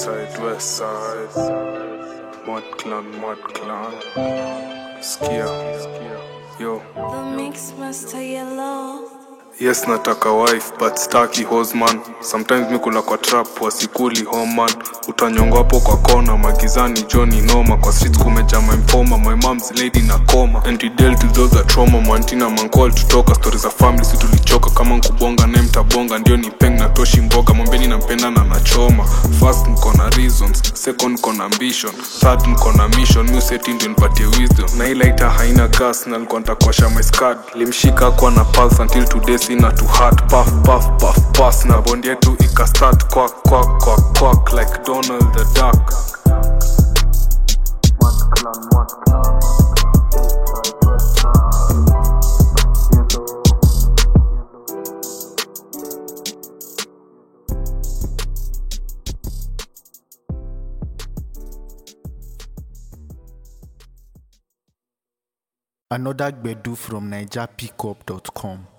side, west side. Mod clan, mod clan. Skia. Yo. The mix master yellow. Yes nataka wife but staki hosman sometimes mikula kwa trap wasikuli homan utanyongwa hapo kwa kona magizani joni noma kwa streets kumeja my informer my mom's lady na koma and we dealt with all the trauma mantina mancall tutoka stories za family si tulichoka kama nkubonga naye mtabonga ndio ni peng na toshi mboga mwambeni nampenda na nachoma first nko na reasons second nko na ambition third nko na mission mi useti ndio nipatie wisdom na ile ita haina gas na nilikuwa nitakosha my scad limshika kwa na pulse until today sina to heart puff puff puff pass na bond yetu ikastart quack quack quack quack like Donald the Duck Another Gbedu from NigerPickup.com.